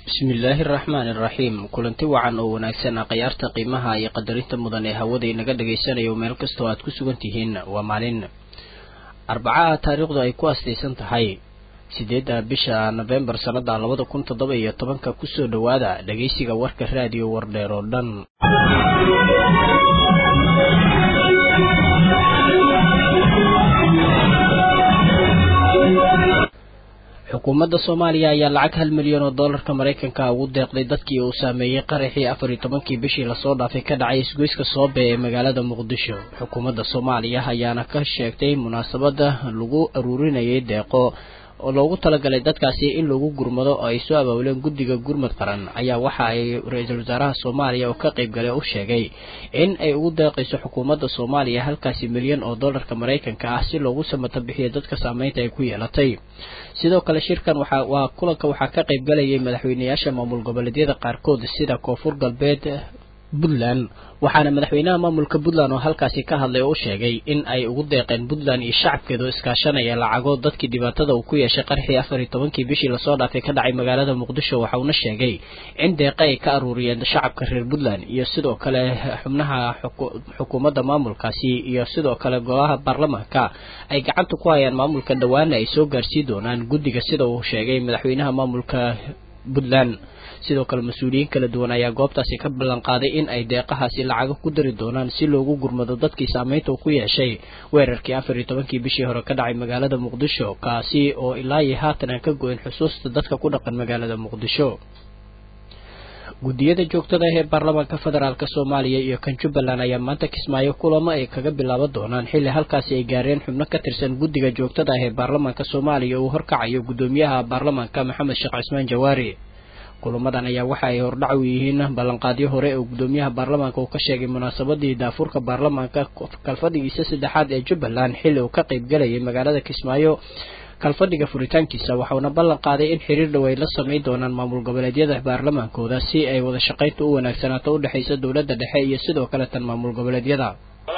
bismillaahi araxmaani iraxiim kulanti wacan oo wanaagsan ah khayaarta qiimaha iyo qadarinta mudan ee hawada inaga dhagaysanayo meel kastoo aad ku sugan tihiin waa maalin arbacaha taariikhdu ay ku astaysan tahay sideedda bisha nofembar sannada labada kun toddoba iyo tobanka kusoo dhowaada dhagaysiga warka raadiyo wardheer oo dhan xukuumadda soomaaliya ayaa lacag hal milyan oo dollarka maraykanka ugu deeqday dadkii uu saameeyey qaraxii afar iyo tobankii bishii lasoo dhaafay ka dhacay isgoyska soobe ee magaalada muqdisho xukuumadda soomaaliya ayaana ka sheegtay munaasabadda lagu aruurinayay deeqo oo loogu talagalay dadkaasi in lagu gurmado oo ay soo abaabuleen guddiga gurmad qaran ayaa waxa ay ra-iisul wasaaraha soomaaliya oo ka qayb galay u sheegay in ay ugu deeqayso xukuumadda soomaaliya halkaasi milyan oo dollarka maraykanka ah si loogu samata bixiyo dadka saameynta ay ku yeelatay sidoo kale shirkan waxa waa kulanka waxaa ka qayb galayay madaxweyneyaasha maamul goboleedyada qaarkood sida koonfur galbeed puntland waxaana madaxweynaha maamulka puntland oo halkaasi ka hadlay oo u sheegay in ay ugu deeqeen puntland iyo shacabkeeda oo iskaashanaya lacago dadkii dhibaatada uu ku yeeshay qarxii afar iyo tobankii bishii lasoo dhaafay ka dhacay magaalada muqdisho waxa uuna sheegay in deeqa ay ka aruuriyeen shacabka reer puntland iyo sidoo kale xubnaha xukuumadda maamulkaasi iyo sidoo kale golaha baarlamaanka ay gacanta ku hayaan maamulka dhowaana ay soo gaarsii doonaan guddiga sida uu sheegay madaxweynaha maamulka puntland sidoo kale mas-uuliyiin kala duwan ayaa goobtaasi ka ballan qaaday in ay deeqahaasi lacago ku dari doonaan si loogu gurmado dadkii saameynta uu ku yeeshay weerarkii afar iyo tobankii bishii hore ka dhacay magaalada muqdisho kaasi oo ilaa iyo haatan aan ka go-in xusuusta dadka ku dhaqan magaalada muqdisho guddiyada joogtada ah ee baarlamaanka federaalk soomaaliya iyo kan jubbaland ayaa maanta kismaayo kulamo ay kaga bilaaban doonaan xilli halkaasi ay gaareen xubno ka tirsan guddiga joogtada ah ee baarlamaanka soomaaliya uu horkacayo guddoomiyaha baarlamaanka maxamed sheekh cismaan jawaari kulamadan ayaa waxa ay hordhac u yihiin ballanqaadyo hore oo guddoomiyaha baarlamaanka uu ka sheegay munaasabadii daafurka baarlamaanka kalfadhigiisa saddexaad ee jubbaland xilli uu ka qayb galayay magaalada kismaayo kalfadhiga furitaankiisa waxauna ballan qaaday in xiriir dhow ay la samayn doonaan maamul goboleedyada baarlamaankooda si ay wada shaqaynta u wanaagsanaato u dhexaysa dowladda dhexe iyo sidoo kale tan maamul goboleedyada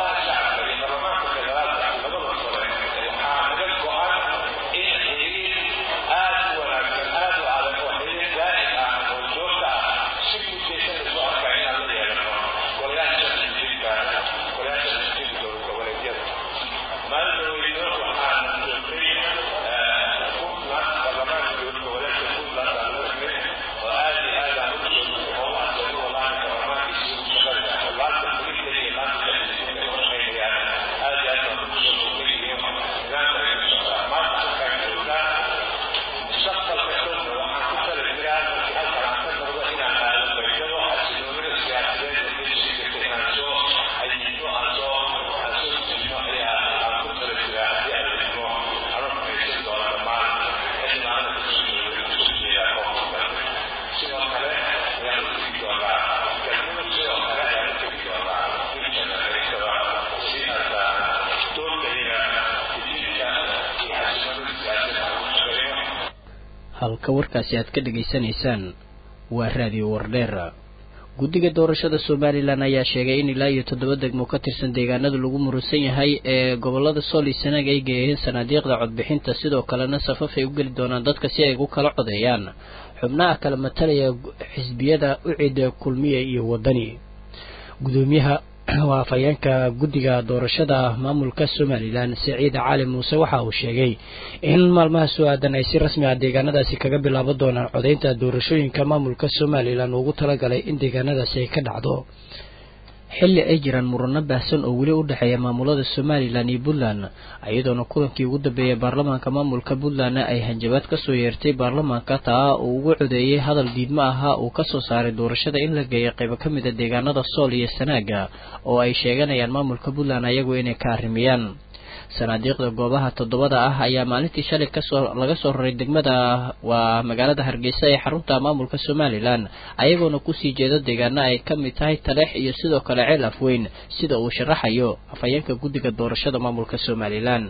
halka warkaasi aad ka dhegaysanaysaan waa raadiyo wardheer guddiga doorashada somalilan ayaa sheegay in ilaa iyo toddoba degmo ka tirsan deegaanada lagu muransan yahay ee gobolada sool iyo sanaag ay geeyeen sanaadiiqda codbixinta sidoo kalena safaf ay u geli doonaan dadka si ay ugu kala codeeyaan xubnaha kala matalaya xisbiyada ucida kulmiya iyo wadani gudoomiyaha waa afhayeenka guddiga doorashada maamulka somalilan siciid cali muuse waxa uu sheegay in maalmaha soo aadan ay si rasmi ah deegaanadaasi kaga bilaaban doonaan codeynta doorashooyinka maamulka somalilan ugu talagalay in deegaanadaasi ay ka dhacdo xilli ay jiraan murano baahsan oo weli u dhexeeya maamulada somalilan iyo puntland iyadoona kulankii ugu dambeeyay baarlamaanka maamulka puntlandna ay hanjabaad kasoo yeertay baarlamaanka taa uu ugu codeeyey hadal diidmo ahaa uu kasoo saaray doorashada in la geeyo qaybo ka mid a deegaanada sool iyo sanaaga oo ay sheeganayaan maamulka puntland ayagu inay ka arrimiyaan sanaadiiqda goobaha toddobada ah ayaa maalintii shalay kasoo laga soo raray degmada waa magaalada hargeysa ee xarunta maamulka somalilan ayagoona kusii jeeda deegaana ay ka mid tahay taleex iyo sidoo kale ceel afweyn sida uu sharaxayo afhayeenka guddiga doorashada maamulka somalilan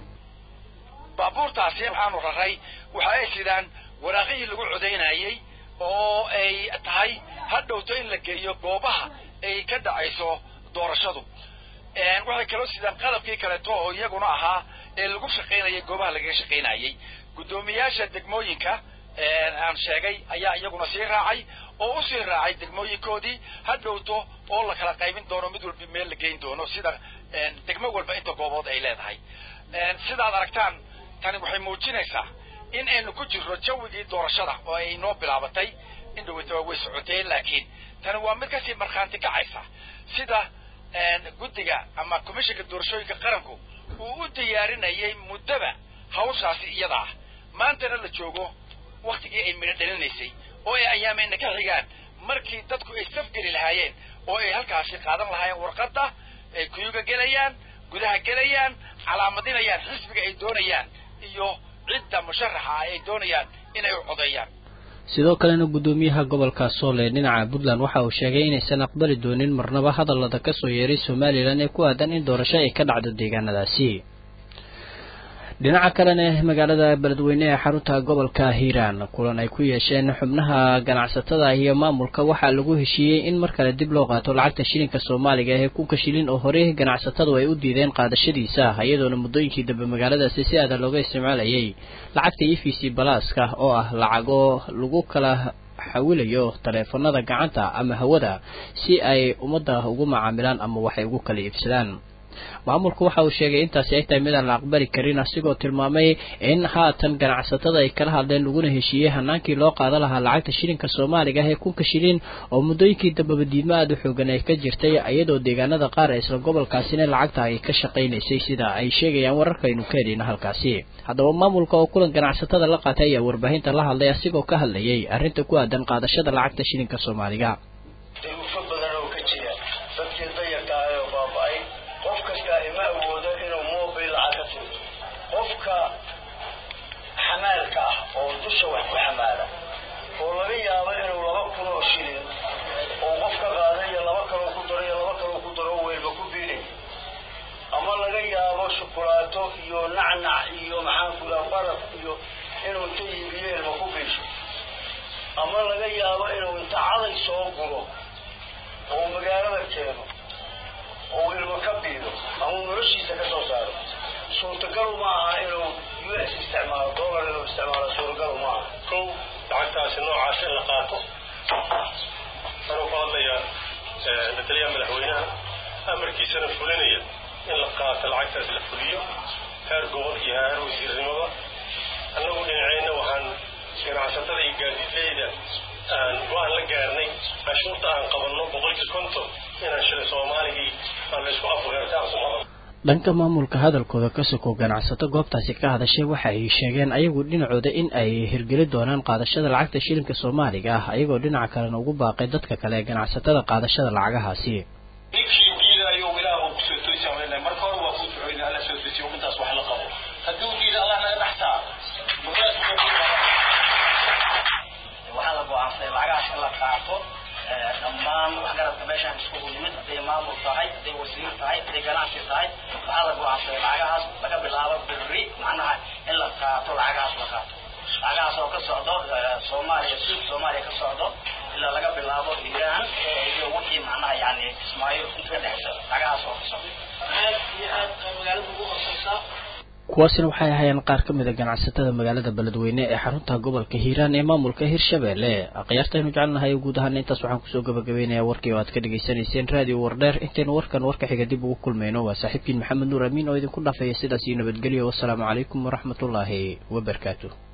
baabuurtaasi waxaanu raray waxa ay sidaan waraaqihii lagu codaynayey oo ay tahay ha dhowto in la geeyo goobaha ay ka dhacayso doorashadu waxay kaloo sidaan qalabkii kaleeto oo iyaguna ahaa ee lagu shaqaynayay goobaha lagaga shaqaynayay guddoomiyaasha degmooyinka aan sheegay ayaa iyaguna sii raacay oo usii raacay degmooyinkoodii ha dhowto oo la kala qaybin doono mid walba meel la geyn doono sida degmo walba inta goobood ay leedahay sidaad aragtaan tani waxay muujinaysaa in aynu ku jirro jawigii doorashada oo ay noo bilaabatay in dhaweytaba way socoteen laakiin tani waa mid kasii markhaanti kacaysa sida guddiga ama commissionka doorashooyinka qaranku uu u diyaarinayay muddaba hawshaasi iyada ah maantana la joogo waktigii ay midho dhalinaysay oo ay ayaameyna ka xigaan markii dadku ay safgeli lahaayeen oo ay halkaasi qaadan lahaayeen warqadda ay kuyuga gelayaan gudaha gelayaan calaamadinayaan xisbiga ay doonayaan iyo cidda musharaxa ay doonayaan inay u codeeyaan sidoo kalena guddoomiyaha gobolka soole dhinaca puntland waxa uu sheegay inaysan aqbali doonin marnaba hadallada ka soo yeeray somalilan ee ku aadan in doorasho ay ka dhacdo deegaanadaasi dhinaca kalena magaalada beledweyne ee xarunta gobolka hiiraan kulan ay ku yeesheen xubnaha ganacsatada iyo maamulka waxaa lagu heshiiyey in mar kale dib loo qaato lacagta shilinka soomaaliga ee kunka shilin oo horey ganacsatadu ay u diideen qaadashadiisa iyadoona muddooyinkii dambe magaaladaasi si aada looga isticmaalayay lacagta e v c balaaska oo ah lacago lagu kala xawilayo taleefanada gacanta ama hawada si ay ummadda ugu macaamilaan ama waxay ugu kala iibsadaan maamulku waxa uu sheegay intaasi ay tahay midaan la aqbali karin asigoo tilmaamay in haatan ganacsatada ay kala hadleen laguna heshiiyey hanaankii loo qaadan lahaa lacagta shilinka soomaaliga ee kunka shilin oo muddooyinkii dambeba diidmo aada u xoogan ay ka jirtay iyadoo deegaanada qaar ee isla gobolkaasina lacagta ay ka shaqaynaysay sida ay sheegayaan wararkaynu ka helina halkaasi haddaba maamulka oo kulan ganacsatada la qaatay ayaa warbaahinta la hadlay asigoo ka hadlayay arrinta ku aadan qaadashada lacagta shilinka soomaaliga qofka xamaalka ah oo dusha wax ku xamaala oo laga yaabo inuu laba kun oo shilin oo qof ka qaada iyo laba kaloo ku daro iyo laba kaloo ku daro weelba ku biinay ama laga yaabo shukulaato iyo nacnac iyo maxaanku daa baraf iyo inuu inta iibiyo ilma ku biisho ama laga yaabo inuu inta caday soo guro oo magaalada keeno oo ilma ka biido ama noloshiisa ka soo saaro suurtagalu ma aha inuu u s isticmaalo dollar inuu isticmaalo suuragalu ma aha kow lacagtaasi noocaas in la qaato anuu ku hadlayaa mataliyaha madaxweynaha amarkiisana fulinaya in la qaato lacagtaas la fuliyo heer gobol iyo heer wasiirnimada annagu dhinaceyna waxaan ganacsatada iyo gaadiidleyda aan go-aan la gaarnay cashuurta aan qabanno boqolkii konton inaan shilin soomaaligii aan laysku afgaarta aan ku qabanno dhanka maamulka hadalkooda ka sokow ganacsato goobtaasi ka hadashay waxa ay sheegeen ayagu dhinacooda in ay hirgeli doonaan qaadashada lacagta shilinka soomaaliga ah ayagoo dhinaca kalena ugu baaqay dadka kale ee ganacsatada qaadashada lacagahaasi ninkii diidayo ilaah uu kusoo toysa marka hore waa kuu duceyna alla soo toysiyo ummadaas wax la qabo hadduu diida allah naga dhaxtaa waxaa la go-aansaday lacagahaas in la qaato dhammaan waxgaradka meeshaan iskugu yimid hadday maamul tahay hadday wasiir tahay hadday ganacsi tahay waxaa la go-aansaday lacagahaas laga bilaabo berri macnaha in la qaato lacagahaas la qaato lacagahaas oo ka socdo soomaaliya suud soomaaliya ka socdo ilaa laga bilaabo iiraan iyo wixii macnaha yani kismaayo inta ka dhexeysa lacagahaas oo ka socdo aad iyo aad magaalada ugu hooseysaa kuwaasina waxay ahaayeen qaar ka mid a ganacsatada magaalada beledweyne ee xarunta gobolka hiiraan ee maamulka hirshabelle akhyaartaynu jecelnahay guud ahaana intaas waxaan kusoo gabagabaynayaa warkii oo aad ka dhegaysanayseen raadiyo wardheer intaynu warkan warka xiga dib ugu kulmayno waa saaxiibkiin maxamed nuur amiin oo idinku dhaafaya sidaas iyo nabadgelyo wassalaamu calaykum waraxmatullaahi wabarakaatu